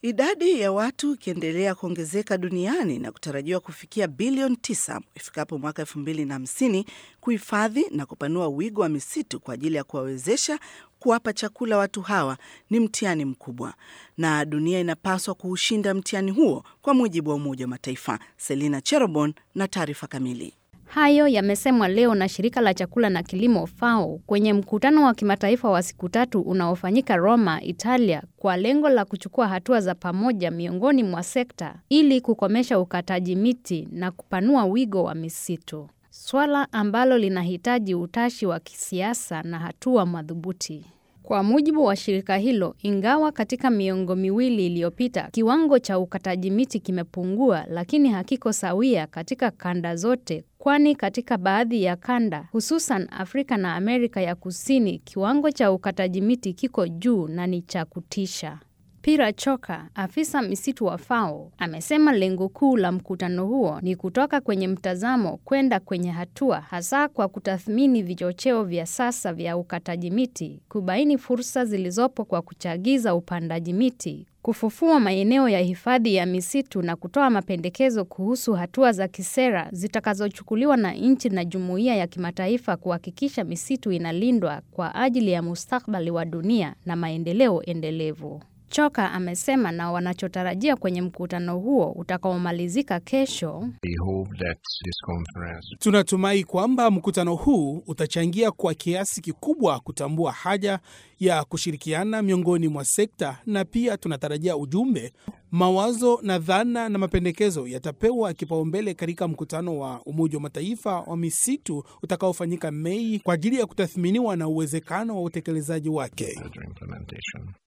Idadi ya watu ikiendelea kuongezeka duniani na kutarajiwa kufikia bilioni tisa ifikapo mwaka elfu mbili na hamsini, kuhifadhi na kupanua wigo wa misitu kwa ajili ya kuwawezesha kuwapa chakula watu hawa ni mtihani mkubwa, na dunia inapaswa kuushinda mtihani huo, kwa mujibu wa Umoja wa Mataifa. Selina Cherobon na taarifa kamili. Hayo yamesemwa leo na shirika la chakula na kilimo FAO kwenye mkutano wa kimataifa wa siku tatu unaofanyika Roma, Italia, kwa lengo la kuchukua hatua za pamoja miongoni mwa sekta ili kukomesha ukataji miti na kupanua wigo wa misitu, swala ambalo linahitaji utashi wa kisiasa na hatua madhubuti. Kwa mujibu wa shirika hilo, ingawa katika miongo miwili iliyopita kiwango cha ukataji miti kimepungua, lakini hakiko sawia katika kanda zote, kwani katika baadhi ya kanda, hususan Afrika na Amerika ya Kusini, kiwango cha ukataji miti kiko juu na ni cha kutisha. Pira Choka, afisa misitu wa FAO, amesema lengo kuu la mkutano huo ni kutoka kwenye mtazamo kwenda kwenye hatua, hasa kwa kutathmini vichocheo vya sasa vya ukataji miti, kubaini fursa zilizopo kwa kuchagiza upandaji miti, kufufua maeneo ya hifadhi ya misitu na kutoa mapendekezo kuhusu hatua za kisera zitakazochukuliwa na nchi na jumuiya ya kimataifa kuhakikisha misitu inalindwa kwa ajili ya mustakabali wa dunia na maendeleo endelevu. Choka amesema na wanachotarajia kwenye mkutano huo utakaomalizika kesho. Tunatumai kwamba mkutano huu utachangia kwa kiasi kikubwa kutambua haja ya kushirikiana miongoni mwa sekta, na pia tunatarajia ujumbe, mawazo na dhana na mapendekezo yatapewa kipaumbele katika mkutano wa Umoja wa Mataifa wa misitu utakaofanyika Mei kwa ajili ya kutathminiwa na uwezekano wa utekelezaji wake.